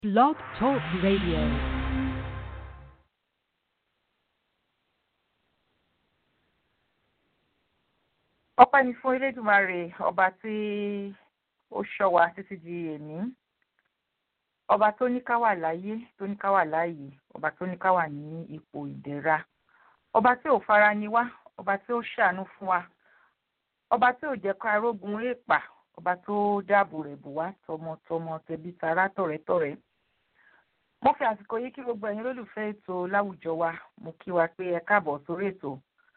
Blog Talk Radio. ọpẹ́ ni fún elédùmarè ọba tí ó ṣọ́ wa títí di èní ọba tó ní ká wà láyé tó ní ká wà láàyè ọba tó ní ká wà ní ipò ìdẹ̀ra ọba tí ò fara ni wá ọba tí ó ṣàánú fún wa ọba tí ò jẹ́ ká rógun èèpà ọba tó dáàbò rẹ̀ bò wá tọmọtọmọ tẹbí tará tọ̀rẹ́tọ̀rẹ́ mo fi àsìkò yìí kí gbogbo ẹ̀yin olólùfẹ́ ètò láwùjọ wa mo kí wa pé ẹ káàbọ̀ sórí ètò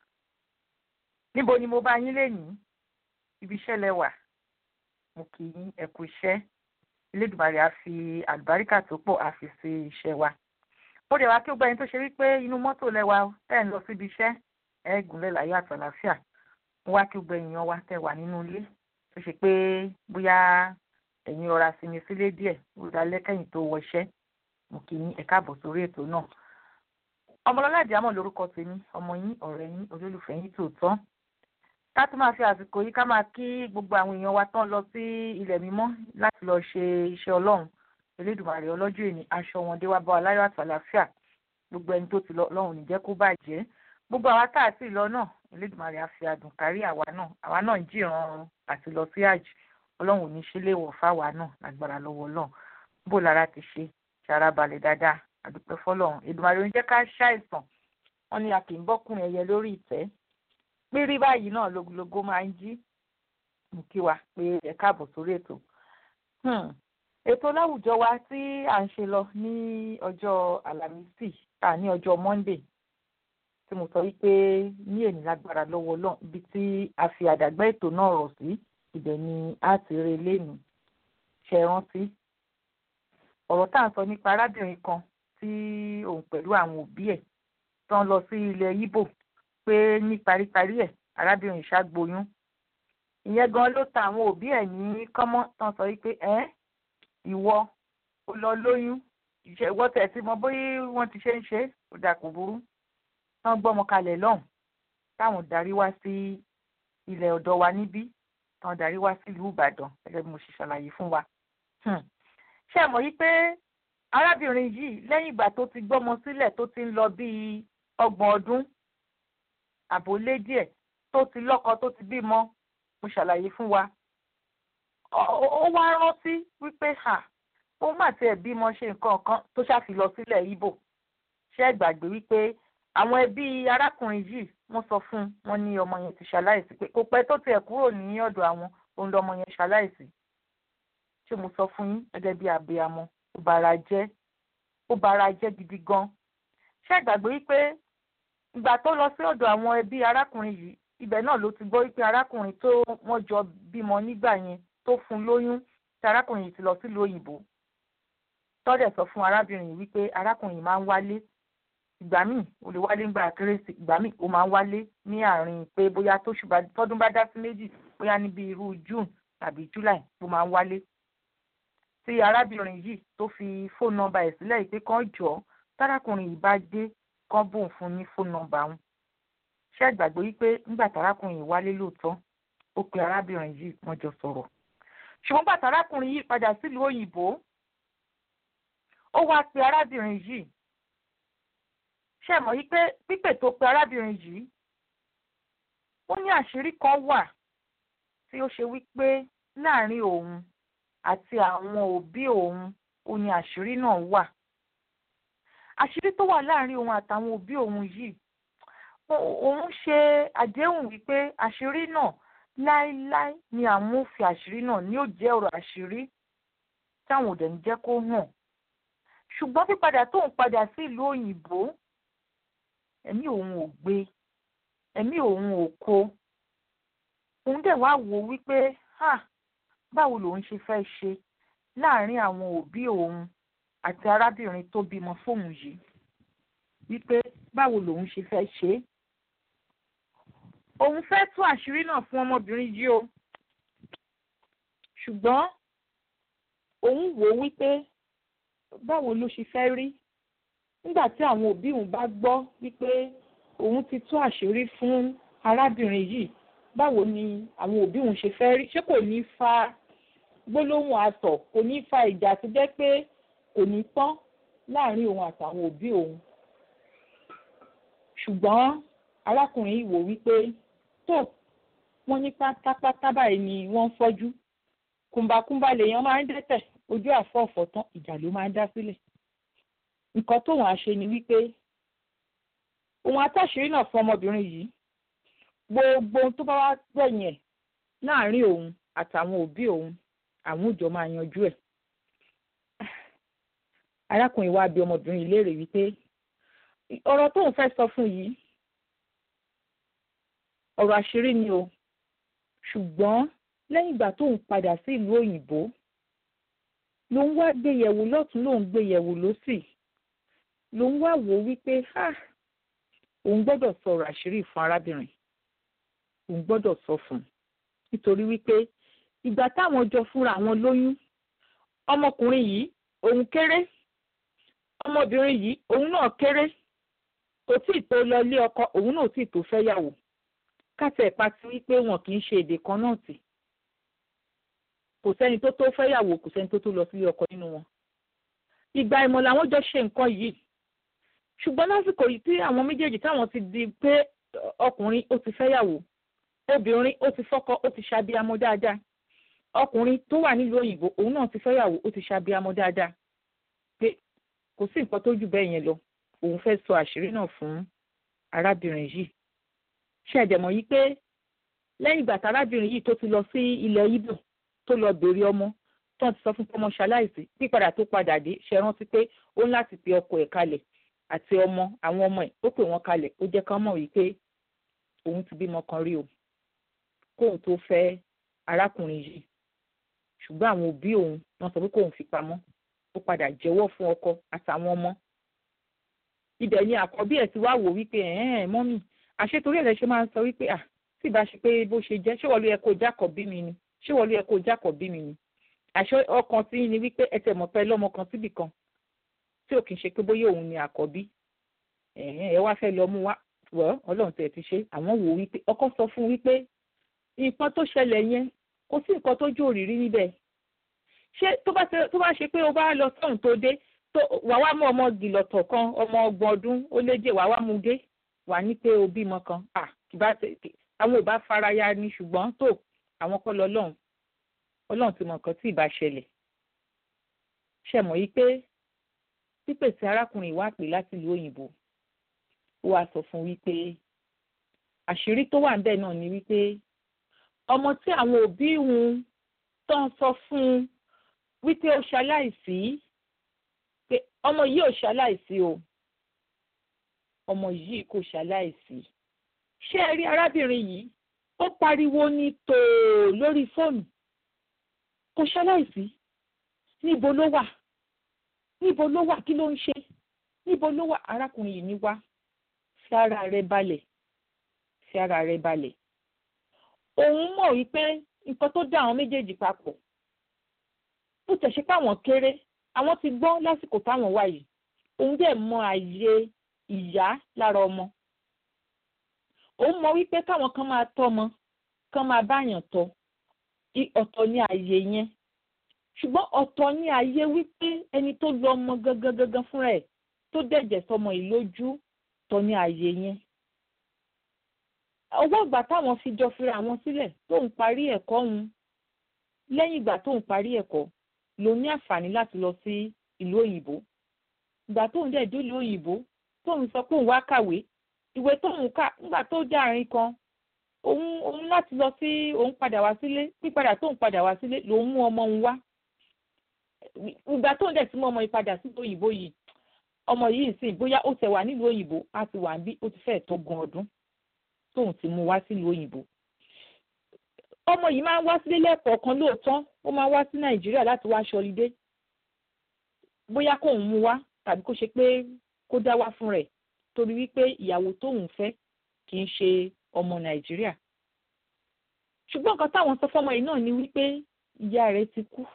níbo ni mo bá yín lénìí ibi iṣẹ́ lẹ wà mo kì í ẹ kú iṣẹ́ Elédùmarè á fi àlùbáríkà tó pọ̀ á fi sí iṣẹ́ wa mo dẹ̀ wá kí gbogbo ẹni tó ṣe wípé inú mọ́tò lẹ́wà tẹ́ ń lọ síbi iṣẹ́ ẹ gúnlẹ̀ láyọ̀ àtàlàáfíà mo wá kí gbogbo èèyàn wa tẹ́ wà nínú ilé tó ṣe pé bóyá ẹ̀yin rọra sinmi sílé díẹ̀ ó dalẹ́ kẹ́yìn tó wọṣẹ́ mo kì í ẹ káàbọ̀ sórí ètò náà ọmọlọ́lá àdìámọ̀ lórúkọ tèmi ọmọ yín ọ̀rẹ́ yín olólùfẹ́ yín tòótọ́ ká tún máa fi àsìkò yìí ká máa kí gbogbo àwọn èèyàn wa tán lọ sí ilẹ̀ mímọ́ láti lọ ṣe iṣẹ́ ọlọ́run elédùmarè ọlọ́jọ́ èní aṣọ wọn dé wá bá wa láyọ̀ àtàlàáfíà gbogbo ẹni tó ti lọ ọlọ́run ní jẹ́ kó bàjẹ́ gbogbo àwa tá àti ìlọ náà elédùmarè á fi àdùn kárí àwa náà àwa náà ń jìran àti lọ sí àjì ọlọ́run ò ní ṣe léèwọ̀ fáwa náà lágbára lọ́wọ́ ọlọ́run bó lára ti ṣe ṣara balẹ̀ dáadáa àdúpẹ́ fọlọ́run èdùmarè ń jẹ́ ká ṣàìsàn wọn ni a kì í bọ́kùnrin ẹyẹ lórí ìtẹ́ pírí báyìí náà lógúnlógún máa ń jí mú kí wa pé ẹ káàbọ̀ sórí ètò ètò láwùjọ wa tí à ń ṣe lọ ní ọjọ́ àlàmísì à ní ọjọ́ monday tí mo sọ wípé ní èní lágbára lọ́wọ́ náà ibi tí a fi àdàgbà ètò náà rọ̀ sí ibẹ̀ ni a ti rí lẹ́nu ṣe rántí ọ̀rọ̀ tá à ń sọ nípa arábìnrin kan tí òun pẹ̀lú àwọn òbí ẹ̀ tán lọ sí ilẹ̀ Ìgbò pé ní paríparí ẹ̀ arábìnrin ṣàgboyún ìyẹn gan ló ta àwọn òbí ẹ̀ ní kọ́mọ́ tán sọ wípé ẹ́ ìwọ ó lọ lóyún ìwọ tẹ̀ sí mọ bóyá wọ́n ti ṣe ń ṣe ó dà kò burú tán gbọ́mọ kalẹ̀ lọ́hùn táwọn darí wá sí ilẹ̀ ọ̀dọ̀ wa níbí tán darí wá sílùú Ìbàdàn gẹ́gẹ́ bí mo ṣe ṣàlàyé fún wa ṣé ẹ mọ̀ yí pé arábìnrin yìí lẹ́yìn ìgbà tó ti gbọ́mọ sílẹ̀ tó ti ń lọ bíi ọgbọ̀n ọdún àbólé díẹ̀ tó ti lọ́kọ tó ti bímọ mo ṣàlàyé fún wa ó wá rántí wípé ha ó mà tiẹ̀ bímọ ṣe nǹkan kan tó ṣàfi lọ sílẹ̀ Ìgbò ṣé ẹ gbàgbé wípé àwọn ẹbí arákùnrin yìí wọ́n sọ fún wọn ní ọmọ yẹn ti ṣaláìsí pé kò pẹ́ tó tiẹ̀ kúrò ní ọ̀dọ̀ àwọn òun lọmọ yẹn ṣaláìsí ṣé mo sọ fún yín gẹ́gẹ́ bí abiyamọ ó bara jẹ́ ó bara jẹ́ gidi gan ṣé ẹ gbàgbé wípé ìgbà tó lọ sí ọ̀dọ̀ àwọn ẹbí arákùnrin yìí ibẹ̀ náà ló ti gbọ́ wípé arákùnrin tó wọ́n jọ bímọ nígbà yẹn tó fún lóyún tí arákùnrin yìí ti lọ sílùú òyìnbó tọ́dẹ̀ sọ fún arábìnrin yìí wípé arákùnrin yìí máa ń wálé ìgbà míì ó lè wálé ńgbà kérésì ìgbà míì ó máa ń wálé ní àárín pé bóyá tọ́dún bá dá sí méjì bóyá níbi irú june tàbí july ó máa ń wálé tí arábìnrin yìí tó fi fóònù nọ́mbà ẹ̀ sílẹ̀ yìí pé kán jọ tárákùnrin yìí bá dé kán bóun fún ní fóònù nọ́mbà wọn ṣé àgbàgbé wípé nígbà tárákùnrin yìí wálé lóòótọ́ ó pe arábìnrin yìí wọ́n jọ sọ̀rọ̀ ṣùgbọ́n bàtà arákùnrin yìí padà sílùú òyìnbó ó wá pe arábìnrin yìí ṣé mọ̀ wípé pípè tó pe arábìnrin yìí ó ní àṣírí kan wà tí ó ṣe wípé láàrin òun àti àwọn òbí òun ó ní àṣírí náà wà àṣírí tó wà láàrin òun àtàwọn òbí òun yìí òun ṣe àdéhùn wípé àṣírí náà láéláé ni àwọn ò fi àṣírí náà ní ó jẹ́ ọ̀rọ̀ àṣírí táwọn ò dẹ̀ ń jẹ́ kó hàn ṣùgbọ́n pípadà tóun padà sí ìlú òyìnbó ẹ̀mí òun ò gbé ẹ̀mí òun ò kó òun dẹ̀ wá wò wípé ha báwo lòun ṣe fẹ́ ṣe láàrin àwọn òbí òun àti arábìnrin tó bímọ fóun yìí wípé báwo lòun ṣe fẹ́ ṣe é òun fẹ́ tú àṣírí náà fún ọmọbìnrin yìí o ṣùgbọ́n òun wò ó wípé báwo ló ṣe fẹ́ rí nígbà tí àwọn òbí òun bá gbọ́ wípé òun ti tú àṣírí fún arábìnrin yìí báwo ni àwọn òbí òun ṣe fẹ́ rí ṣé kò ní fa gbólóhùn asọ̀ kò ní fa ìjà tó jẹ́ pé kò ní tán láàrin òun àtàwọn òbí òun ṣùgbọ́n arákùnrin yìí wò wípé tó wọ́n ní pátápátá báyìí ni wọ́n ń fọ́jú kùmbàkùmbà lèèyàn máa ń dẹ́tẹ̀ ojú àfọ̀ọ̀fọ̀ tán ìjà ló máa ń dá sílẹ̀ nǹkan tóun àṣe ni wípé òun atáṣírí náà fún ọmọbìnrin yìí gbogbo ohun tó bá wá gbẹ̀yìn ẹ̀ láàrin òun àtàwọn òbí òun àwọn òjò máa yanjú ẹ̀ arákùnrin wa bi ọmọbìnrin yìí léèrè wípé ọ̀rọ̀ tóun fẹ́ sọ fún yìí ọ̀rọ̀ àṣírí ni o ṣùgbọ́n lẹ́yìn ìgbà tóun padà sí ìlú òyìnbó ló ń wá gbé yẹ̀wò lọ́tún ló ń gbé yẹ̀wò lọ́sì ló ń wá wò wípé ha òun gbọ́dọ̀ sọ̀rọ̀ àṣírí fún arábìnrin òun gbọ́dọ̀ sọ fún un nítorí wípé ìgbà táwọn jọ fúnra àwọn lóyún ọmọkùnrin yìí òun kéré ọmọbìnrin yìí òun náà kéré kò tí ì tó lọ ilé ọkọ òun náà tí ì tó fẹ́yàwó kátẹ ìpa ti wípé wọn kì í ṣe èdè kan náà tì kò sẹ́ni tó tó fẹ́yàwó kò sẹ́ni tó tó lọ sílé ọkọ nínú wọn ìgbà ìmọ̀ làwọn jọ ṣe nǹkan yìí ṣùgbọ́n lásìkò yìí tí àwọn méjèèjì táwọn ti di pé ọkùnrin ó ti fẹ́yàwó obìnrin ó ti fọ́kọ ó ti ṣàbíamọ dáadáa ọkùnrin tó wà nílùú òyìnbó òun náà ti fẹ́yàwó ó ti ṣàbíamọ dáadáa pé kò sí nǹkan tó jù bẹ́ẹ̀ yẹn lọ òun fẹ́ sọ àṣírí náà fún arábìnrin yìí ṣe ẹ̀dẹ̀mọ̀ yìí pé lẹ́yìn ìgbà tárábìnrin yìí tó ti lọ sí ilẹ̀ Ìgbò tó lọ béèrè ọmọ tó ti sọ fún pé ọmọ ṣaláìsí pípadà tó padà dé ṣe rántí pé ó ń láti pe ọkọ ẹ̀ kalẹ̀ àti ọmọ àwọn ọmọ ẹ̀ ó pè wọ́n kalẹ̀ ó jẹ́ kán mọ̀ wípé òun ti bímọ kan rí o kóun tó fẹ́ arákùnrin yìí ṣùgbọ́n àwọn òbí òun wọ́n sọ pé kóun fi pamọ́ ó padà jẹ́wọ́ fún ọkọ àtàwọn ọmọ ibẹ̀ ni àkọ́bí ẹ̀ ti wá wò wípé ẹ̀ẹ́n mọ́mì àṣetorí ẹ̀ lẹ ṣe máa ń sọ wípé à tí ìbá ṣe pé bó ṣe jẹ́ ṣé wọ́n ló yẹ kó jákọ̀ bí mi ni ṣé wọ́n ló yẹ kó jákọ̀ bí mi ni àṣọ ọkàn tí ni wípé ẹ tẹ̀ mọ̀ pé lọ́mọ kan síbì kan tí ò kì í ṣe pé bóyá òun ni àkọ́bí ẹ wá fẹ́ lọ mú wá wọ́ ọlọ́run tẹ̀ ti ṣe àwọn wò wípé ọkọ sọ fún wípé nǹkan tó ṣẹlẹ̀ yẹn kò sí nǹkan tó jó òrìrí níbẹ̀ ṣé tó bá ṣe pé o bá lọ sọ́run tó dé tó wà wá mú ọmọ gìlọ̀tọ̀ kan ọmọ ọgbọ̀n ọdún ó léje wà wá mú dé wà ní pé o bímọ kan à kìbá àwọn ò bá fara ya ni ṣùgbọ́n tó àwọn kọ́ lọ lọ́hùn ọlọ́run ti mọ nǹkan tí ìbá ṣẹlẹ̀ ṣe mọ̀ yí pé pípèsè arákùnrin ìwà pè láti ìlú òyìnbó ó wàá sọ fún wípé àṣírí tó wà níbẹ̀ náà ni wípé ọmọ tí àwọn òbí òun tó ń sọ fún un wípé ó ṣaláìsí pé ọmọ yìí ò ṣaláìsí o ọmọ yìí kò ṣaláìsí ṣé ẹ rí arábìnrin yìí ó pariwo ní tòò lórí fóònù kò ṣaláìsí níbo ló wà níbo ló wà kí ló ń ṣe níbo ló wà arákùnrin yìí ní wá fi ara rẹ balẹ̀ fi ara rẹ balẹ̀ òun mọ̀ wípé nǹkan tó dá àwọn méjèèjì papọ̀ bó tẹ̀ ṣe pé àwọn kéré àwọn ti gbọ́ lásìkò táwọn wà yìí òun dẹ̀ mọ àyè ìyá lára ọmọ òun mọ wípé káwọn kan máa tọ́mọ kan máa báyàn tọ́ ọ̀tọ̀ ní àyè yẹn ṣùgbọ́n ọ̀tọ̀ ní àyè wípé ẹni tó lọ ọmọ gangan gangan fúnra ẹ̀ tó dẹ̀jẹ̀ sọmọ yìí lójú tọ́ ní àyè yẹn ọwọ́ ìgbà táwọn fi jọ fira wọn sílẹ̀ tóun parí ẹ̀kọ́ òun lẹ́yìn ìgbà tóun parí ẹ̀kọ́ ló ní àǹfààní láti lọ sí ìlú òyìnbó ìgbà tóun dẹ̀ dé ìlú òyìnbó tóun sọ pé òun wá kàwé ìwé tóun kà nígbà tó dé àárín kan òun òun láti lọ sí òun padà wá sílé pípadà tóun padà wá sílé lòun mú ọmọ òun wá ìgbà tóun dẹ̀ ti mú ọmọ yìí padà sí òyìnbó yìí ọmọ yìí sì bóyá ó tẹ̀ wá nílùú òyìnbó á ti wà níbí ó ti fẹ́ẹ̀ tó gan ọdún tóun ti mú wá sílùú òyìnbó ọmọ yìí máa ń wá sílé lẹ́ẹ̀kọ̀ọ̀kan lóòótọ́ ó máa ń wá sí nàìjíríà láti wá ṣọlidé bóyá kóun mú wá tàbí kó ṣe pé kó dá wá fún rẹ̀ torí wípé ìyàwó tóun fẹ́ kì í ṣe ọmọ nàìjíríà ṣùgbọ́n nǹkan táwọn sọ fọ́mọ yìí náà ni wípé ìyá rẹ̀ ti kú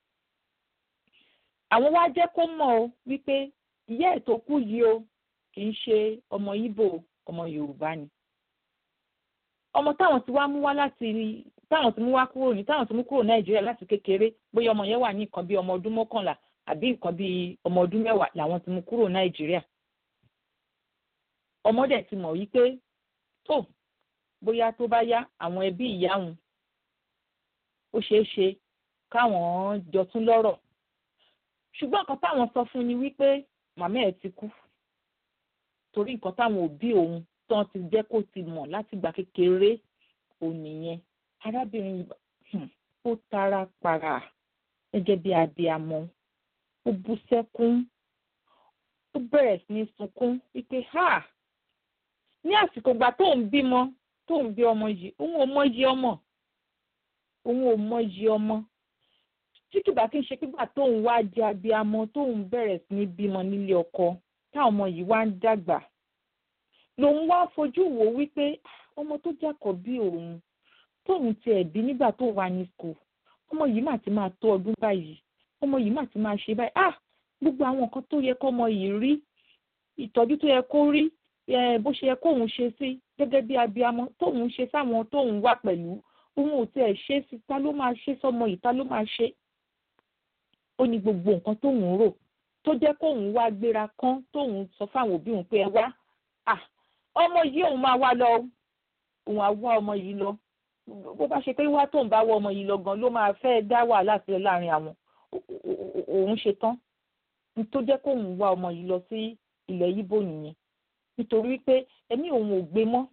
àwọn wá jẹ́ kó mọ̀ ọ́ wípé ìyá ẹ̀ tó kú yìí o kì í ṣe ọmọ Ìgbò ọmọ yorùbá ni ọmọ táwọn ti wá mú wá láti táwọn ti mú wá kúrò ní táwọn ti mú kúrò nàìjíríà láti kékeré bóyá ọmọ yẹn wà ní nǹkan bí ọmọ ọdún mọ́kànlá àbí nǹkan bíi ọmọ ọdún mẹ́wàá làwọn ti mú kúrò nàìjíríà ọmọ dẹ̀ ti mọ̀ wípé tó bóyá tó bá yá àwọn ẹbí ìyá òun ó ṣeé ṣe káwọn jọ tún lọ́rọ̀ ṣùgbọ́n nǹkan táwọn sọ fún ni wípé màmá ẹ̀ ti kú torí nǹkan táwọn òbí òun tán ti jẹ́ kó ti mọ̀ láti gbà kékeré òun nìyẹn arábìnrin ó tara para gẹ́gẹ́ bí abiyamọ ó bú sẹ́kún ó bẹ̀rẹ̀ sí ní sunkún wípé ha ní àsìkò ìgbà tó ń bímọ tó ń bí ọmọ yìí òun ò mọyì ọmọ òun ò mọyì ọmọ tí kìbá kí n ṣe pípa tóun wá di abiyamọ tóun bẹ̀rẹ̀ sí ní bímọ nílé ọkọ táwọn ọmọ yìí wá ń dàgbà lòun wá fojú wò wípé ọmọ tó jákọ̀ bí òun tóun tiẹ̀ bí nígbà tó wà ní school ọmọ yìí mà ti máa tó ọdún báyìí ọmọ yìí mà ti máa ṣe báyìí ah gbogbo àwọn nǹkan tó yẹ kọ́mọ yìí rí ìtọ́jú tó yẹ kó rí bó ṣe yẹ kóun ṣe sí gẹ́gẹ́ bí abiyamọ tóun ṣe sáwọn tóun wà pẹ̀lú òun ò tiẹ̀ ṣe sí ta ló máa ṣe sọmọ yìí ta ló máa ṣe ó ní gbogbo nǹkan tóun rò tó jẹ́ kóun wá gbéra kán tóun sọ fáwọn òbí òun pé ẹ wá ah ọmọ yìí òun máa wá lọ òun á wá ọmọ yìí lọ bó bá ṣe pé wá tóun bá wọ ọmọ yìí lọ gan ló máa fẹ́ dá wàhálà sílẹ̀ láàrin àwọn òun ṣe tán tó jẹ́ kóun wá ọmọ yìí lọ sí ilẹ̀ yíbò nìyẹn nítorí pé ẹ̀mí òun ò gbé mọ́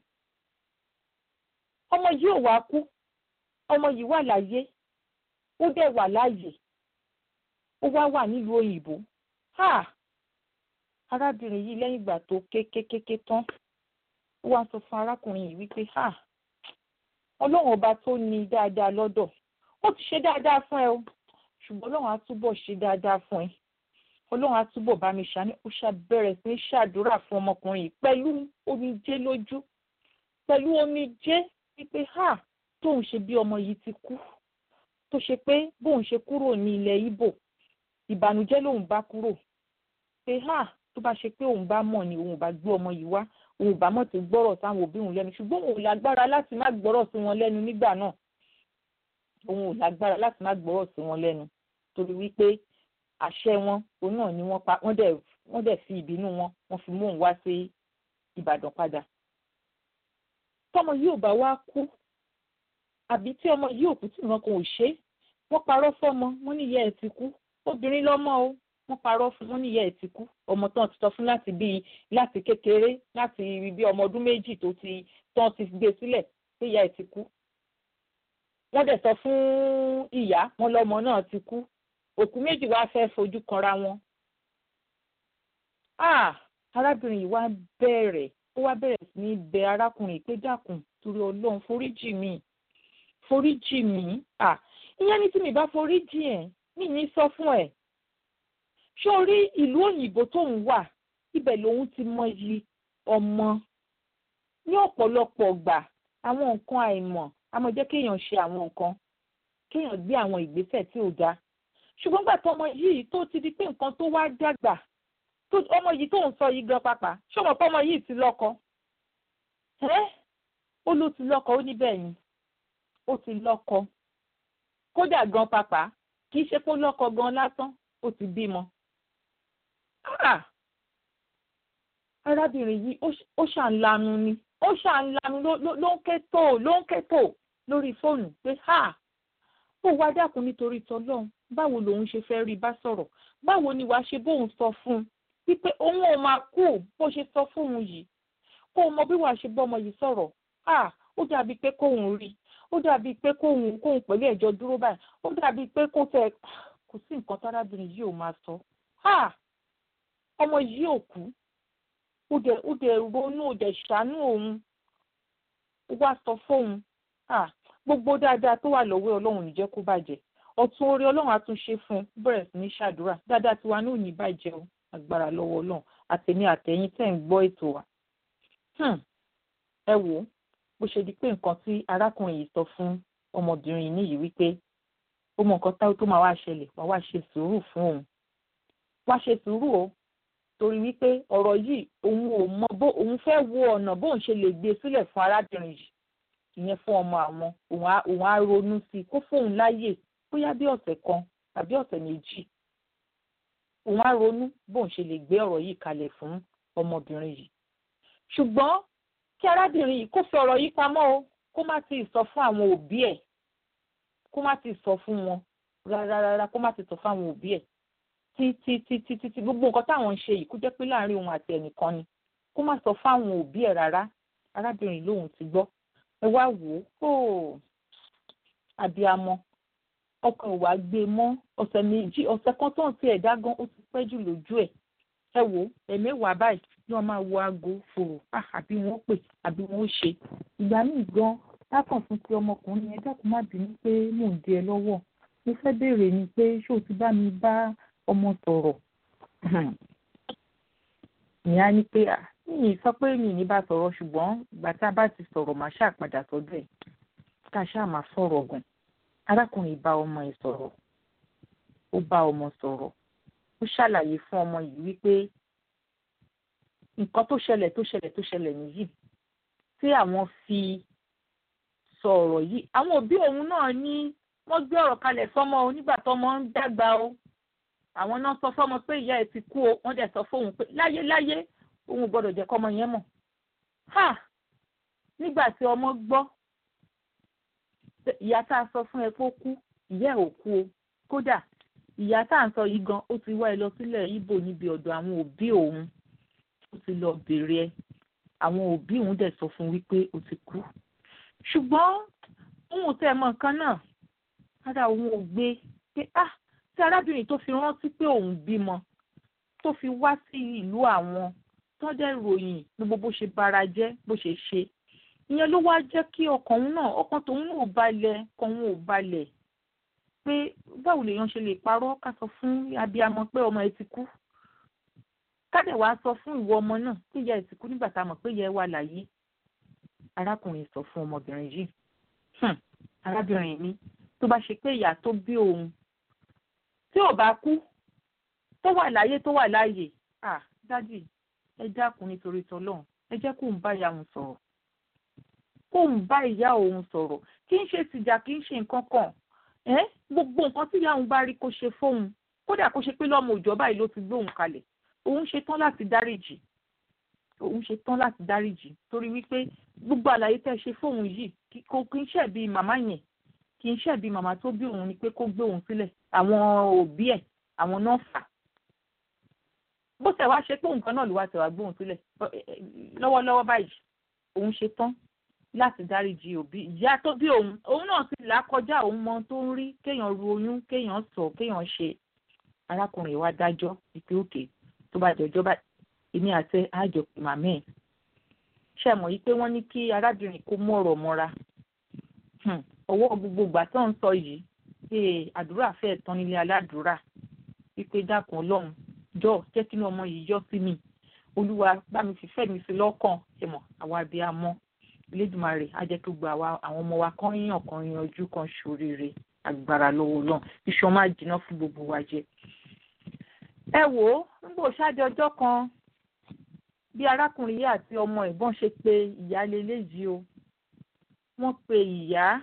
ọmọ yìí ò wá kú ọmọ yìí wà láyé ó dẹ̀ wà láàyè ó wá wà nílùú òyìnbó arábìnrin yìí lẹ́yìn ìgbà tó kékékéké tán ó wá sọ fún arákùnrin yìí wípé ọlọ́run ọba tó ní dáadáa lọ́dọ̀ ó ti ṣe dáadáa fún ẹ o ṣùgbọ́n ọlọ́run á túbọ̀ ṣe dáadáa fún ẹ ọlọ́run á túbọ̀ bá mi ṣàní ó ṣàbẹ̀rẹ̀ sí ní ṣàdúrà fún ọmọkùnrin yìí pẹ̀lú omijé lójú pẹ̀lú omijé wípé ha tóun ṣe bí ọmọ yìí ti kú tó ṣe pé bóun ṣe kúrò ní ilẹ̀ Ìbò ìbànújẹ́ lòun bá kúrò pé ha tó bá ṣe pé òun bá mọ̀ ni òun bá gbé ọmọ yìí wá òun bá mọ̀ tó gbọ́rọ̀ sáwọn òbí òun lẹ́nu ṣùgbọ́n òun lágbára láti má gbọ́rọ̀ sí wọn lẹ́nu nígbà náà òun ò lágbára láti má gbọ́rọ̀ sí wọn lẹ́nu torí wípé àṣẹ wọn òun náà ni wọ́n pa wọ́n dẹ̀ wọ́n dẹ̀ fi ìbínú wọn wọ́n fi mú òun wá sí Ìbàdàn padà tọmọ yìí ò bá wá kú àbí tí ọmọ yìí ò kú tí nǹkan kan ò ṣe wọ́n parọ́ fọ́mọ wọ́n ní ìyá ẹ̀ ti kú obìnrin lọ́mọ o wọ́n parọ́ fún wọ́n ní ìyá ẹ̀ ti kú ọmọ tán ti sọ fún láti bíi láti kékeré láti bí ọmọ ọdún méjì tó ti tán ti gbé sílẹ̀ pé ìyá ẹ̀ ti kú wọ́n dẹ̀ sọ fún ìyá wọn lọ́mọ náà ti kú òkú méjì wá fẹ́ fojú kanra wọn. arábìnrin yìí wá bẹ̀rẹ̀ ó wá bẹ̀rẹ̀ sí ní bẹ arákùnrin pé dákun torí ọlọ́run foríjì mi foríjì mi ìyẹn ní tí mi bá foríjì ẹ̀ mi ní sọ fún ẹ̀ ṣé o rí ìlú òyìnbó tóun wà ibẹ̀ lòun ti mọyì ọmọ ní ọ̀pọ̀lọpọ̀ gbà àwọn nǹkan àìmọ̀ àmọ́ jẹ́ kéèyàn ṣe àwọn nǹkan kéèyàn gbé àwọn ìgbésẹ̀ tí ò dáa ṣùgbọ́n gbà tó ọmọ yìí tó ti di pé nǹkan tó wá dàgbà tó ọmọ yìí tó ń sọ yìí gan pàpà ṣé ọmọ fọmọ yìí ti lọ́kọ ẹ́ ó ló ti lọ́kọ ó ní bẹ́ẹ̀ ni ó ti lọ́kọ kódà gan pàpà kì í ṣe pé ó lọ́kọ gan lásán ó ti bímọ. arábìnrin yìí ó ṣàǹlanu ni ó ṣàǹlanu ló ń ké tó ló ń ké tó lórí fóònù pé ó wá dákun nítorí tọlọ́run báwo lòun ṣe fẹ́ rí bá sọ̀rọ̀ báwo ni wàá ṣe bóun sọ fún un wípé òun ò máa kú bó ṣe sọ fóun yìí kó o mọ bí wàá ṣe bọ́mọ yìí sọ̀rọ̀ ó dàbí pé kóun rí ó dàbí pé kóun kóun pẹ̀lú ẹ̀jọ́ dúró báyìí ó dàbí pé kó tẹ kò sí nǹkan tárábìnrin yìí ò máa sọ ọmọ yìí ò kú ó dẹ̀ ó dẹ̀ ronú ó dẹ̀ ṣàánú òun ó wá sọ fóun gbogbo dáadáa tó wà lọ́wọ́ ọlọ́run ní jẹ́ kó bàjẹ́ ọ̀tún orí ọlọ́run á tún ṣe fún un bẹ̀rẹ̀ sí ní ṣàdúrà dáadáa tiwa náà ò ní bàjẹ́ o agbára lọ́wọ́ ọlọ́run àtẹ̀mí àtẹ̀yìn tẹ̀ ń gbọ́ ètò wa. ẹ wò ó bó ṣe di pé nǹkan tí arákùnrin yìí sọ fún ọmọbìnrin yìí nìyí wípé ó mọ nǹkan táwọn tó máa wá ṣẹlẹ̀ wá wá ṣe sùúrù fún òun wá ṣe sùúrù o torí wípé ọ̀rọ̀ yìí òun ò mọ bó òun fẹ́ wo ọ̀nà bóun ṣe lè gbé sílẹ̀ fún arábìnrin yìí ìyẹn fún ọmọ àwọn òun á ronú sí i kó fóun láyè bóyá bí ọ̀sẹ̀ kan tàbí ọ̀sẹ̀ méjì òun á ronú bóun ṣe lè gbé ọ̀rọ̀ yìí kalẹ̀ fún ọmọbìnrin yìí ṣùgbọ́n kí arábìnrin yìí kó fi ọ̀rọ̀ yìí pamọ́ o kó má ti sọ fún àwọn òbí ẹ̀ kó má ti sọ fún wọn rárá rárá kó má ti sọ fún àwọn òbí ẹ̀ títí títí títí gbogbo nǹkan táwọn ń ṣe yìí kó jẹ́ pé láàrin òun àti ẹnìkan ni kó má sọ fún àwọn òbí ẹ̀ rárá arábìnrin lòun ti gbọ́ ẹ wá wò ó àbíamọ ọkàn ìwà gbé mọ́ ọ̀sẹ̀ méjì ọ̀sẹ̀ kan tó ń ti ẹ̀dá gan ó ti pẹ́ jù lójú ẹ̀ ẹ wò ó ẹ̀mẹ́wàá báyìí ni wọ́n máa wo aago fòrò àbí wọ́n pè àbí wọ́n ṣe ìgbà míì gan lákàn fún ti ọmọkùnrin yẹn dákun má bínú pé mò ń di ẹ lọ́wọ́ mo fẹ́ béèrè ni pé ṣé o ti bá mi bá ọmọ sọ̀rọ̀ ìyá ni pé mi ì sọ pé mi ì ní bá sọ̀rọ̀ ṣùgbọ́n ìgbà tá a bá ti sọ̀rọ̀ màá ṣàpadà sọ́dọ̀ ẹ̀ ká ṣáà máa sọ̀rọ̀ gan arákùnrin bá ọmọ ẹ̀ sọ̀rọ̀ ó bá ọmọ sọ̀rọ̀ ó ṣàlàyé fún ọmọ yìí wípé nǹkan tó ṣẹlẹ̀ tó ṣẹlẹ̀ tó ṣẹlẹ̀ nìyí tí àwọn fi sọ ọ̀rọ̀ yìí àwọn òbí òun náà ní wọ́n gbé ọ̀rọ̀ kalẹ̀ fọ́mọ o nígbà tọ́mọ ń dàgbà o àwọn náà sọ fọ́mọ pé ìyá ẹ̀ ti kú o wọ́n dẹ̀ sọ fóun pé láyé láyé òun gbọ́dọ̀ jẹ́ kọ́mọ yẹn mọ̀ ha nígbà tí ọmọ gbọ́ ìyá tá a sọ fún ẹ kó kú ìyá ẹ̀ ò kú o kódà ìyá tá à ń sọ yìí gan ó ti wá ẹ lọ sílẹ̀ ibo níbi ọ̀dọ̀ àwọn òbí òun ó ti lọ bèrè ẹ àwọn òbí òun dẹ̀ sọ fún wípé ó ti kú ṣùgbọ́n òun tẹ́ ẹ mọ nǹkan náà ara òun ò gbé pé ah tí arábìnrin tó fi rántí pé òun bímọ tó fi wá sí ìlú àwọn tó dẹ̀ ròyìn gbogbo bó ṣe bara jẹ́ bó ṣe ṣe ìyẹn ló wá jẹ́ kí ọkàn òun náà ọkàn tòun náà ò balẹ̀ ọkàn òun ò balẹ̀ pé báwo lèèyàn ṣe lè parọ́ ká sọ fún abiyamọ pé ọmọ ẹ ti kú ká dẹ̀ wá sọ fún ìwọ ọmọ náà pé ìyá ẹ ti kú nígbà tá a mọ̀ pé ìyá ẹ wà láyé arákùnrin sọ fún ọmọbìnrin yìí arábìnrin mi tó bá ṣe pé ìyá tó bí òun tí ò bá kú tó wà láyé tó wà láàyè ah dádì ẹ dákun nítorí tọlọ́run ẹ jẹ́ kó ń bá ìyá òun sọ̀rọ̀ kó ń bá ìyá òun sọ̀rọ̀ kì í ṣe tìjà kì í ṣe nǹkan kan ẹ gbogbo nǹkan tí ìyá òun bá rí kó ṣe fóun kódà kó ṣe pé lọ́mọ òjọ́ báyìí ló ti gbé òun kalẹ̀ òun ṣe tán láti dáríjì òun ṣe tán láti dáríjì torí wípé gbogbo àlàyé tẹ́ ṣe fóun yìí kò kì í ṣẹ̀bi màmá yẹn kì í ṣẹ̀bi màmá tó bí òun ni pé kó gbé òun sílẹ̀ àwọn òbí ẹ̀ àwọn náà fà bó tẹ̀ wá ṣe pé nǹkan náà ló wá tẹ̀ wá gbé òun sílẹ̀ lọ́wọ́lọ́wọ́ báyìí òun ṣe tán láti dáríjì òbí ìyá tó bí òun òun náà sì là kọjá òun mọ tó ń rí kéèyàn ru oyún kéèyàn sọ kéèyàn ṣe arákùnrin wa dájọ́ ìpè òkè tó bá jọjọ́ bá èmi àti àjọ màmí ẹ̀ ṣe mọ̀ yí pé wọ́n ní kí arábìnrin kó mú ọ̀rọ̀ mọ́ra ọwọ́ gbogbo ìgbà tó ń sọ yìí ṣe àdúrà fẹ́ẹ̀ tán nílé aládùúrà wípé dákun ọlọ́run jọ jẹ́ kí ọmọ yìí yọ sí mi olúwa bá mi fìfẹ́ mi sí lọ́kàn ṣe mọ̀ àwa bí a mọ́ Elédùmarè á jẹ́ kí gbogbo àwa àwọn ọmọ wa kan yàn kan yanjú kan ṣoríire agbára lọ́wọ́ náà iṣan máa jiná fún gbogbo wa jẹ. ẹ wò ó nígbà òṣàdé ọjọ́ kan bí arákùnrin yìí àti ọmọ ẹ̀gbọ́n ṣe pé ìyá leléyìí o wọ́n pe ìyá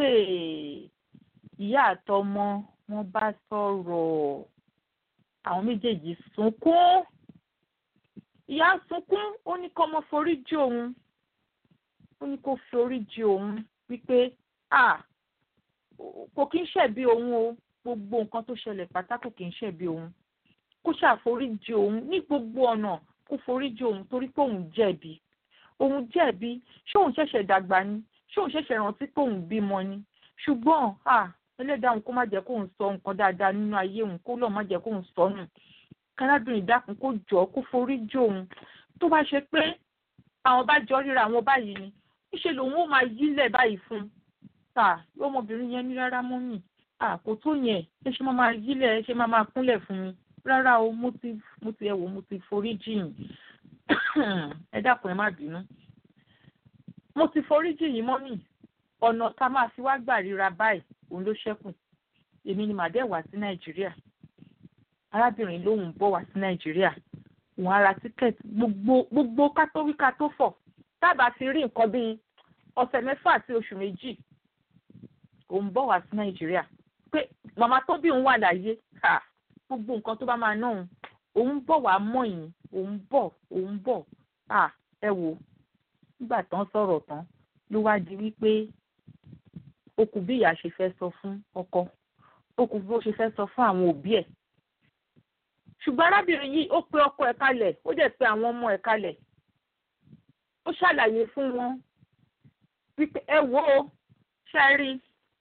ìyá àtọmọ wọ́n bá sọ̀rọ̀ àwọn méjèèjì sunkún ìyá sunkún ó ní kọ́mọ forí jì òun ó ní kó fi orí jì òun wípé ah kò kí ń ṣẹ̀bi òun o gbogbo nǹkan tó ṣẹlẹ̀ pátá kò kí ń ṣẹ̀bi òun kó ṣàforíjì òun ní gbogbo ọ̀nà kó foríjì òun torí pé òun jẹ̀bi òun jẹ̀bi ṣé òun ṣẹ̀ṣẹ̀ dàgbà ni ṣé òun ṣẹ̀ṣẹ̀ rántí pé òun bímọ ni ṣùgbọ́n ah ẹlẹ́dàá òun kó má jẹ́ kóun sọ nǹkan dáadáa nínú ayé òun kó lọ́ọ́ má jẹ́ kóun sọ nù kárábìnrin dákun kó jọ kó foríjì òun tó bá ṣe pé àwọn bá jọ ríra àwọn báyìí ni níṣẹ́ lòun ó máa yílẹ̀ báyìí fún un ta ọmọbìnrin yẹn ní rárá mọ́ mi kò tó yẹn ẹ ṣe máa máa yílẹ̀ ẹ ṣe máa máa kúnlẹ̀ fún mi rárá o mo ti mo ti ẹ wò mo ti forí jìn ẹ dákun ẹ má bínú mo ti forí jìn yín mọ́ mi ọ̀nà tá a máa fi wá gbà ríra báyìí òun ló ṣẹ́kù èmi ni màdé wá sí nàìjíríà arábìnrin lòun bọ̀ wá sí nàìjíríà òun ara tíkẹ́ẹ̀tì gbogbo gbogbo kátówíkà tó fọ̀ tábà ti rí nǹkan bíi ọ̀sẹ̀ mẹ́fà sí oṣù méjì òun bọ̀ wá sí nàìjíríà pé màmá tó bí òun wà láyé gbogbo nǹkan tó bá máa ná òun òun bọ̀ wá mọ̀ yín òun bọ̀ òun bọ̀ à ẹ wò nígbà tán sọ̀rọ̀ tán ló wá di wípé ó kù bí ìyá ṣe fẹ́ sọ fún ọkọ ó kù bí ó ṣe fẹ́ sọ fún àwọn òbí ẹ̀ ṣùgbọ́n arábìnrin yìí ó pe ọkọ ẹ̀ kalẹ̀ ó dẹ̀ pe àwọn ọmọ ẹ̀ kalẹ̀ ó ṣàlàyé fún wọn wípé ẹ wò ó ṣe rí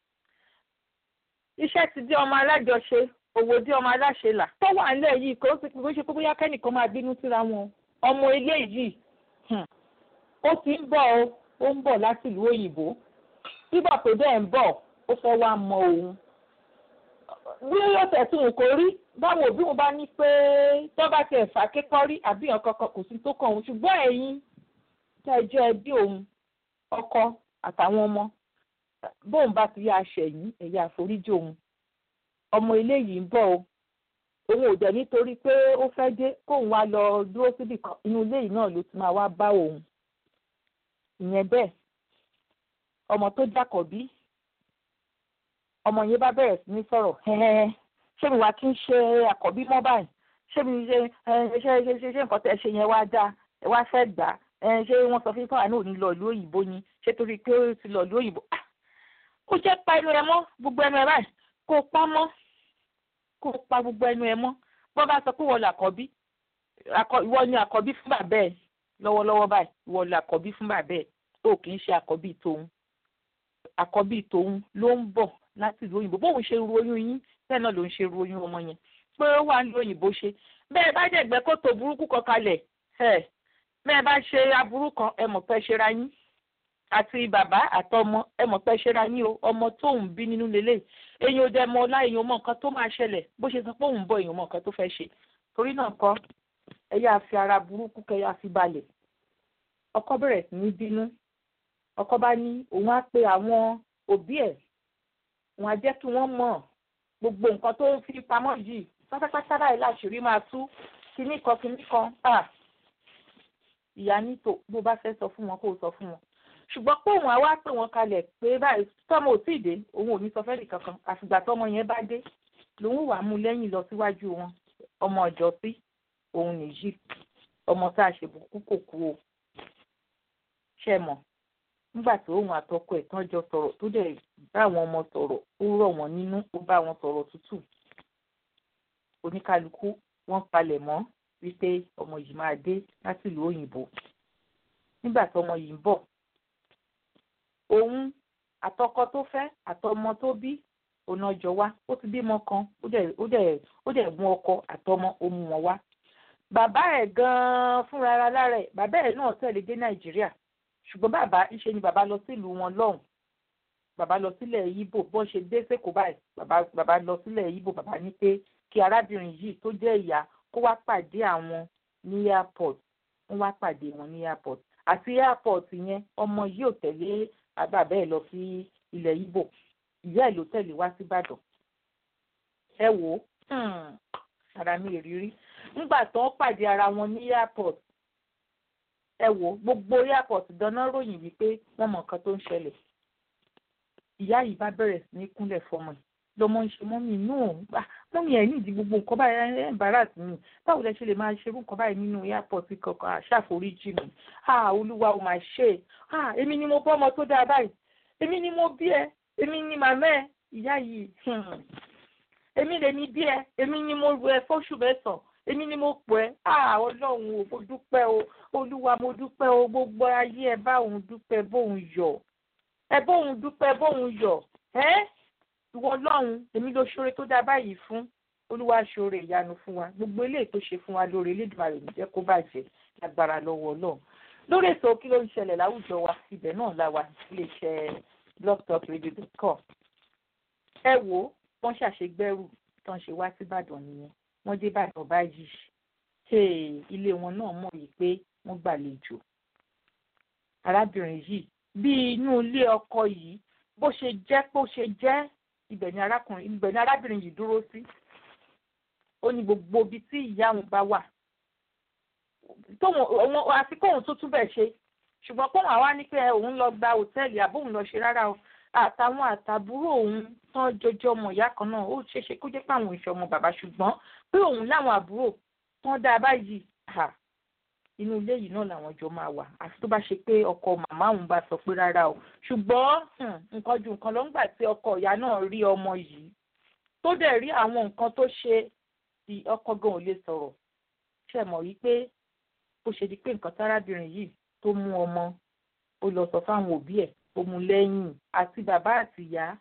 iṣẹ́ ti di ọmọ alájọṣe òwò di ọmọ aláṣẹlà tó wà nílẹ̀ yìí kò sí kò ṣe pé bóyá kẹ́nìkan máa bínú síra wọn ọmọ ilé yìí ó ti ń bọ̀ ó ó ń bọ̀ láti ìlú òyìnbó bíbọ̀ tó dẹ̀ ń bọ̀ ó fẹ́ wá mọ òun bí yóò tẹ̀sùn kò rí báwo òbí wọn bá ní pé tó bá tiẹ̀ fà kékọ́ rí àbí ọ̀kan kan kò sí tó kàn òun ṣùgbọ́n ẹ̀yin tẹ́ ẹ jẹ́ ẹbí òun ọkọ àtàwọn ọmọ bóun bá ti yá aṣẹ̀yìn ẹ̀yà àforíjì òun ọmọ eléyìí ń bọ̀ o òun ò dẹ̀ nítorí pé ó fẹ́ dé kóun wá lọ dúró síbì kan inú ilé yìí náà ló ti máa wá bá òun ìyẹn bẹ́ẹ̀ ọmọ tó jákọ̀bí ọmọ yẹn bá bẹ̀rẹ̀ sí ní sọ̀rọ̀ ṣé mi wá kí n ṣe àkọ́bí mọ́ báyìí ṣé mi ṣe ṣe ṣe ṣe ṣe nǹkan tẹ́ ṣe yẹn wá dáa ẹ wá fẹ́ gbà á ṣé wọ́n sọ fún fáwọn náà ní lọ ìlú òyìnbó ni ṣé torí pé ó ti lọ ìlú òyìnbó ó jẹ́ pa ẹnu ẹ mọ́ gbogbo ẹnu ẹ báyìí kó o pa mọ́ kó o pa gbogbo ẹnu ẹ mọ́ bọ́n bá sọ pé wọ́n lọ àkọ́bí ìwọ ni àkọ́bí fún bàbá ẹ lọ́wọ́lọ́wọ́ báyìí ìwọ lọ àkọ́bí fún bàbá ẹ tó kì í ṣe àkọ́bí tòun àkọ́bí tòun ló ń bọ̀ láti ìlú òyìnbó bóun ṣe ru oyún yín bẹ́ẹ̀ náà ló ń ṣe ru oyún ọmọ yẹn pé ó wà ní òyìnbó ṣe bẹ́ẹ̀ bá jẹ̀gbẹ́ kó tó burúkú kan kalẹ̀ ẹ̀ bẹ́ẹ̀ bá ṣe aburú kan ẹ mọ̀ pé ṣera yín àti bàbá àtọmọ ẹ mọ̀ pé ṣera yín o ọmọ tóun bí nínú lélẹ̀ èyàn ò dẹ̀ mọ ọlá èyàn mọ nǹkan tó máa ṣẹlẹ̀ bó ṣe sọ pé òun bọ̀ èyàn mọ nǹkan tó fẹ́ ṣe torí náà kọ́ ẹ yáa fi ara burúkú kẹ yáa fi balẹ̀ ọkọ bẹ̀rẹ̀ sí ní bínú ọkọ bá ní òun á pe àwọn òbí ẹ̀ òun á jẹ́ kí wọ́n mọ̀ gbogbo nǹkan tó ń fi pamọ́ yìí pátápátá báyìí láṣìírí máa tú kinní kan kinní kan ìyá nítò bó bá fẹ́ sọ fún wọn kó o sọ fún wọn ṣùgbọ́n pé òun á wá pè wọ́n kalẹ̀ pé báyìí tọ́mọ ò tí ì dé òun ò ní sọ fẹ́ẹ́ kankan àfìgbà tọ́mọ yẹn bá dé lòun wà á mú lẹ́yìn lọ síwájú wọn ọmọ ọjọ́ sí òun nìyí ọmọ tá a ṣe bùkú kò kú o ṣe mọ̀ nígbà tí òun àtọkọ ẹ̀ tán jọ sọ̀rọ̀ tó dẹ̀ bá àwọn ọmọ sọ̀rọ̀ ó rọ̀ wọ́n nínú ó bá wọn sọ̀rọ̀ tútù oníkálukú wọ́n palẹ̀ mọ́ wípé ọmọ yìí máa dé láti ìlú òyìnbó nígbà tí ọmọ yìí ń bọ̀ òun àtọkọ tó fẹ́ àtọmọ tó bí òun ọjọ́ wá ó ti bímọ kan ó dẹ̀ ó dẹ̀ ó dẹ̀ mú ọkọ àtọmọ ó mú wọn wá bàbá ẹ̀ gan-an fúnra ara lára ẹ̀ bàbá ẹ̀ náà tẹ̀lé dé nàìjíríà ṣùgbọ́n bàbá ńṣe ni bàbá lọ sílùú wọn lọ́hùn bàbá lọ sílẹ̀ yíbò bọ́n ṣe dé sẹ́kọ̀ọ́ báyìí bàbá bàbá lọ sílẹ̀ yíbò bàbá ní pé kí arábìnrin yìí tó jẹ́ ìyá kó wá pàdé àwọn ní airport wọ́n wá pàdé wọn ní airport àti airport yẹn ọmọ yìí ò tẹ̀lé bàbá ẹ̀ lọ sí ilẹ̀ yíbò ìyá ẹ̀ ló tẹ̀lé wá síbàdàn ẹ wò ó ara mi ìrírí nígbà tó ń pàdé ara wọn ní airport ẹ wò gbogbo airport dáná ròyìn wípé wọ́n mọ nǹkan tó ń ṣẹlẹ̀ ìyá yìí bá bẹ̀rẹ̀ sí ní kúnlẹ̀ fọmọ yìí lọmọ ń ṣe mọ́mì inú òun gbà mọ́mì ẹ̀ nídìí gbogbo nǹkan báyìí ẹ̀ ń bára sí mi báwo lẹ ṣe lè máa ṣerú nǹkan báyìí nínú airport kankan àṣàforíjì mi ah olúwa ò máa ṣe ah èmi ni mo bọ́ ọmọ tó dáa báyìí èmi ni mo bí ẹ èmi ni màmá ẹ ìyá yìí èmi lèmi bí ẹ èmi ni mo ru ẹ fóṣù mẹ́sàn-án èmi ni mo pọ̀ ẹ́ ah ọlọ́run ò mo dúpẹ́ o olúwa mo dúpẹ́ o gbogbo ayé ẹ bá òun dúpẹ́ bóun yọ̀ ẹ bóun dúpẹ́ bóun yọ̀ ẹ́ ìwọ ọlọ́run èmi ló ṣoore tó dáa báyìí fún olúwa ṣoore ìyanu fún wa gbogbo eléyìí tó ṣe fún wa lóore elédùnmarè ní jẹ́ kó bàjẹ́ lágbára lọ́wọ́ ọlọ́run lórí ètò kí ló ń ṣẹlẹ̀ láwùjọ wa ibẹ̀ náà la wà iléeṣẹ́ blogtalkradio.com ẹ wo wọ́n ṣàṣegbẹ́rù tán ṣe wá síbàdàn nìyẹn wọ́n dé bàdàn báyìí ilé wọn náà mọ̀ yìí pé wọ́n gbàlejò arábìnrin yìí bí inú ilé ọkọ yìí bó ṣe jẹ́ bó ṣe jẹ́ ibẹ̀ ni arákùnrin ibẹ̀ ni arábìnrin yìí dúró sí ó ní gbogbo ibi tí ìyá òun bá wà tóun àti kóun tó túbẹ̀ ṣe ṣùgbọ́n kóun àwa ní pé òun lọ gba hòtẹ́ẹ̀lì àbóun lọ ṣe rárá o àtàwọn àtàbúrò òun tán jọjọ ọmọ ìyá kan náà ó ṣeéṣe kó jẹ́ pé àwọn ìṣe ọmọ bàbá ṣùgbọ́n pé òun láwọn àbúrò tán dáa báyìí inú ilé yìí náà làwọn jọ máa wà àfi tó bá ṣe pé ọkọ màmá òun bá sọ pé rárá o ṣùgbọ́n nǹkan ju nǹkan lọ ńgbà tí ọkọ ìyá náà rí ọmọ yìí tó dẹ̀ rí àwọn nǹkan tó ṣe tí ọkọ gan ò lè sọ̀rọ̀ ṣe mọ̀ wípé bó ṣe di pé nǹkan tárábìnrin yìí tó mú ọmọ ó lọ sọ fáwọn òbí ẹ̀ ó mú lẹ́yìn àti bàbá àti ìyá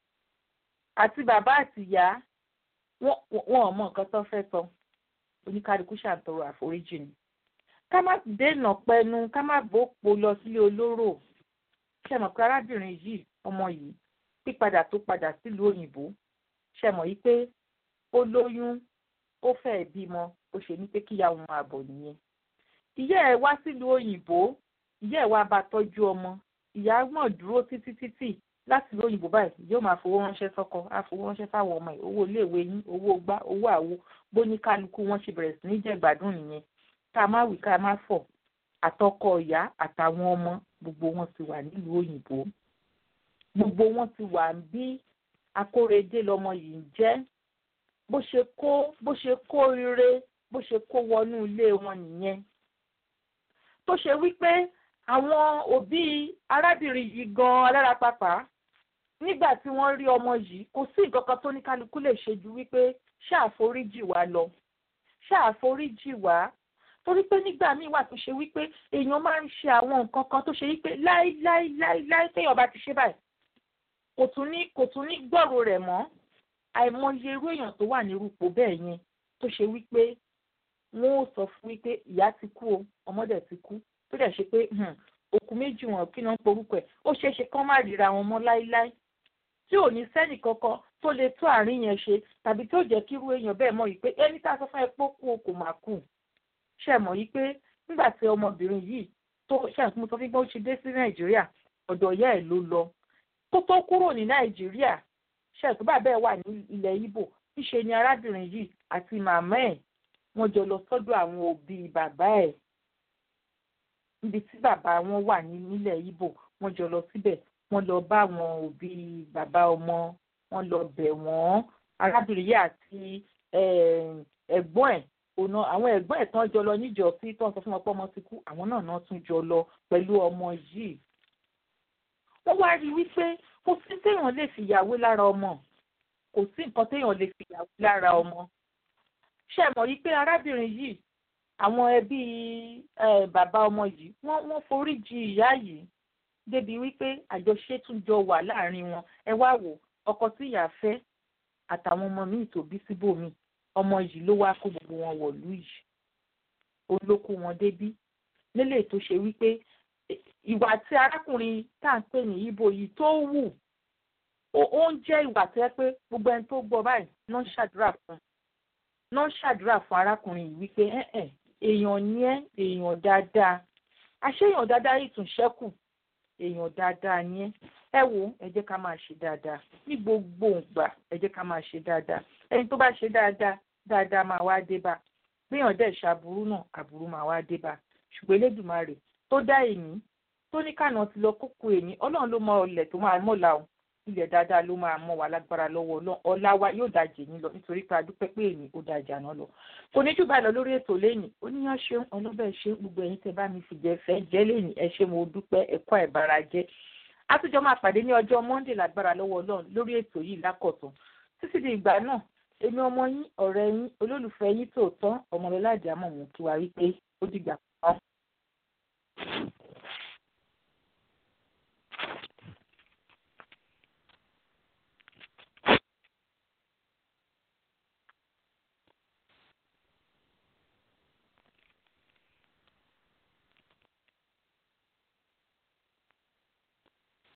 àti bàbá àti ìyá wọn ò mọ nǹkan tó fẹ́ sọ oníkálukú ṣàǹtọrọ àforíjì ni ká má dènà pẹnu ká má bòpò lọ sílé olóró ṣe mọ̀ pé arábìnrin yìí ọmọ yìí pípadà tó padà sílùú òyìnbó ṣe mọ̀ yìí pé ó lóyún ó fẹ́ẹ̀ bímọ ó ṣe ní pé kíyàwó máa bọ̀ nìyẹn ìyá ẹ̀ wá sílùú òyìnbó ìyá ẹ̀ wá bá tọ́jú ọmọ ìyá mọ̀ dúró títí títí láti ìlú òyìnbó báyìí yóò máa fowó ránṣẹ́ sọ́kọ á fowó ránṣẹ́ fáwọn ọmọ ẹ̀ owó iléèwé yín owó gbá owó àwo bóníkálukú wọn ṣe bẹ̀rẹ̀ sí ní jẹ̀gbádùn nìyẹn ká má wí ká má fọ̀ àtọkọ ìyá àtàwọn ọmọ gbogbo wọn ti wà nílùú òyìnbó gbogbo wọn ti wà bí akóredé lọmọ yìí ń jẹ́ bó ṣe kó bó ṣe kó ire bó ṣe kó wọnú ilé wọn nìyẹn tó ṣe wípé àwọn òbí arábìnrin yìí gan alára pàpà nígbà tí wọ́n rí ọmọ yìí kò sí nǹkan kan tó ní kálukú lè ṣe ju wípé ṣáàforíjì wá lọ ṣáàforíjì wá torí pé nígbà míì wà tó ṣe wípé èèyàn máa ń ṣe àwọn nǹkan kan tó ṣe wípé láíláíláíláí téèyàn bá ti ṣe báyìí kò tún ní kò tún ní gbọ́rò rẹ̀ mọ́ àìmọye irú èèyàn tó wà nírúpò bẹ́ẹ̀ yẹn tó ṣe wípé wọ́n ó sọ fún wípé ìyá ti kú o ọmọdé ti kú tó dẹ̀ ṣe pé òkú méjì wọn kí náà ń porúkọ ẹ̀ ó ṣeé ṣe kán má ríra wọn mọ́ láíláí tí ò ní sẹ́nì kankan tó lè tó àárín yẹn ṣe tàbí tí ó jẹ́ kí irú èèyàn bẹ́ẹ̀ mọ̀ yìí pé ẹni tá a sọ fún ẹ pé ó kú o kò má kú ṣe mọ̀ yìí pé nígbà tí ọmọbìnrin yìí tó ṣàtúnmọ́ sọ fún pé ó ṣe dé sí nàìjíríà ọ̀dọ̀ ìyá ẹ̀ ló lọ tó tó kúrò ní nàìjíríà ṣètò bàbá ẹ̀ wà ní ilẹ̀ ibo níṣe ni arábìnrin yìí àti màmá ẹ̀ wọ́n jọ lọ sọ́dọ̀ àwọn òbí bàbá ẹ̀ níbi tí bàbá wọn wà nílẹ̀ ibo wọ́n jọ lọ síbẹ̀ wọ́n lọ bá àwọn òbí bàbá ọmọ wọ́n lọ bẹ̀ wọ́n arábìnrin yìí àti ẹ̀gbọ́n ẹ̀ ònà àwọn ẹ̀gbọ́n ẹ̀ tán jọ lọ níjọ sí tó ń sọ fún wọn pé ọmọ ti kú àwọn náà náà tún jọ lọ pẹ̀lú ọmọ yìí. wọ́n wá rí i wípé kò sí téèyàn lè fìyàwó lára ọmọ kò sí nǹkan téèyàn lè fìyàwó lára ọmọ. ṣé ẹ mọ̀ yìí pé arábìnrin yìí àwọn ẹbí bàbá ọmọ yìí wọ́n wọ́n forí jì ìyá yìí débi wípé àjọṣe tún jọ wà láàrin wọn ẹ wá wò ọkọ tí ìyá fẹ́ àtàwọn ọmọ míì tó bí síbòmíì ọmọ yìí ló wáá kó gbogbo wọn wọ̀lú yìí òun ló kó wọn débí nílé tó ṣe wípé ìwà tí arákùnrin tá à ń pè ní ibo yìí tó wù ó ń jẹ́ ìwà tó yẹ pé gbogbo ẹni tó gbọ́ báyìí náà ń ṣàdúrà fún náà ń ṣàdúrà fún arákùnrin yìí wípé ẹ̀ẹ́n èèyàn ní ẹ́ èèyàn dáadáa àṣeyàn dáadáa yìí tún ṣẹ́kù èèyàn dáadáa ní ẹ́ ẹ wo ẹ jẹ́ ká máa ṣe dáadáa ní gbogbo ìgbà ẹ jẹ́ ká máa ṣe dáadáa ẹni tó bá ṣe dáadáa dáadáa máa wá dé bá gbéyàn dẹ̀ ṣàbúrú náà àbúrú máa wá dé bá ṣùgbọ́n elédùnmarè tó dá èní tó ní kànáà ti lọ kókó èní ọlọ́run ló mọ ọlẹ̀ tó máa mọ̀lá o ilẹ̀ dáadáa ló máa mọ̀ wá lágbára lọ́wọ́ ọlọ́run ọlá wa yóò dájẹ́ yín lọ nítorí pé a dúpẹ́ pé èní ó dájà náà lọ kò ní jù báyìí lọ lórí ètò lẹ́yìn oníyàn ṣeun ọlọ́bẹ̀ ṣe gbogbo ẹ̀yin tẹ́ bá mi fìjẹ́ fẹ́ jẹ́ lẹ́yìn ẹ ṣé mo dúpẹ́ ẹ̀kọ́ ẹ̀bára jẹ́ àtúnjọ máa pàdé ní ọjọ́ monday lágbára lọ́wọ́ ọlọ́run lórí ètò yìí lákọ̀tún títí di ìgbà náà èmi ọmọ yín ọ̀rẹ́ yín olólùfẹ́ yín tòótọ́ ọmọlọ́lá àjàmọ̀ mú kí wa wípé ó dìgbà kan.